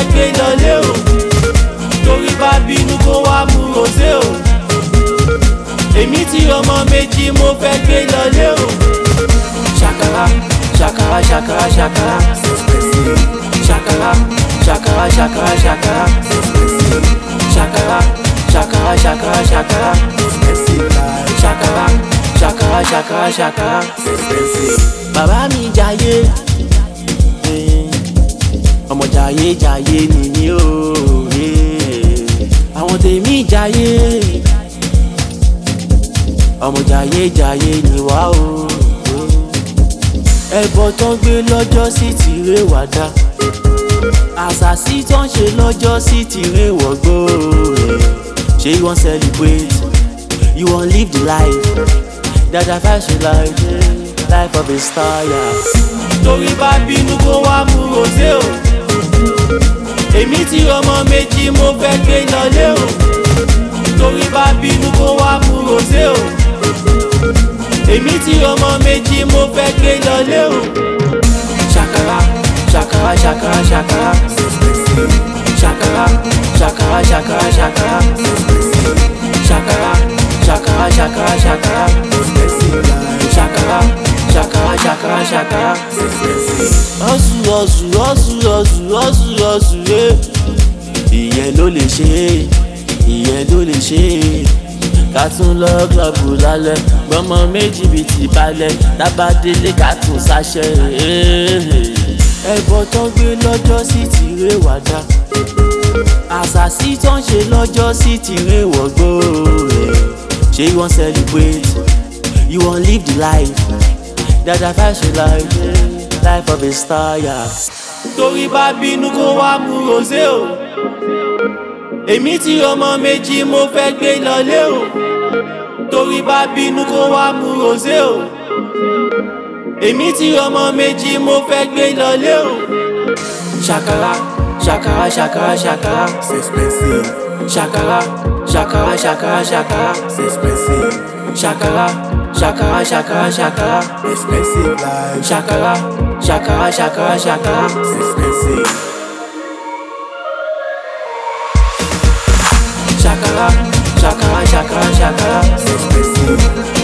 fẹ́ gbé lọlé o torí bá bínú kó wá mú rosé o èmi tí ọmọ méjì mo fẹ́ gbé lọlé o ṣàkàrà ṣàkàrà ṣàkàrà ṣàkàrà ṣàkàrà ṣàkàrà ṣàkàrà ṣàkàrà ṣàkàrà ṣàkàrà ṣàkàrà ṣàkàrà ṣàkàrà ṣàkàrà ṣàkàrà ṣàkàrà. bàbá mi jayé ọmọ jayé jayé nìyí o àwọn tèmi jayé ọmọ jayé jayé ni wá o ẹbọ tó ń gbé lọ́jọ́ sí tìrẹ wàdà àṣàṣì tó ń ṣe lọ́jọ́ sí tìrẹ wọ̀gbọ́ ṣé you wan celebrate you wan live the life dada fashion life life of a star. Yeah. torí bá bínú kó wá mú rosé o èmi tí ọmọ méjì mo fẹ́ gbé lọlé o torí bá bínú kó wá mú rosé o èmi tí ọmọ méjì mo fẹ́ gbé lọlé o ṣàkàrà ṣàkàrà ṣàkàrà ṣàkàrà ṣàkàrà ṣàkàrà ṣàkàrà ṣàkàrà ṣàkàrà ṣàkàrà ṣàkàrà ṣàkàrà ṣàkàrà ṣàkàrà ṣàkàrà ṣàkàrà. ọ̀sù ọ̀sù ọ̀sù ọ̀sù ọ̀sù ọ̀sù yé ìyẹn ló lè ṣe é ìyẹn ló lè ṣe é ká tún lọ klọ́ọ̀bù lálẹ́ gbọ́mọ méjì bíi ti balẹ̀ tábàdélé ká tún ṣàṣẹ. ẹbọ tó ń gbé lọ́jọ́ sí tìrẹ wàdà àṣàṣì tó ń ṣe lọ́jọ́ sí tìrẹ wọ̀gbọ́ ṣé you wan celebrate you wan live the life dada fashion life life of a star. Yeah. torí bá bínú kó wá mú rosé o èmi tí ọmọ méjì mo fẹ́ gbé lọlé o torí bá bínú kó wá mú rosé o èmi tí ọmọ méjì mo fẹ́ gbé lọlé o ṣàkàrà ṣàkàrà ṣàkàrà ṣàkàrà ṣàkàrà ṣàkàrà ṣàkàrà ṣàkàrà ṣàkàrà ṣàkàrà ṣàkàrà ṣàkàrà ṣàkàrà ṣàkàrà ṣàkàrà ṣàkàrà. Shakara, shakara, shakara, shakara.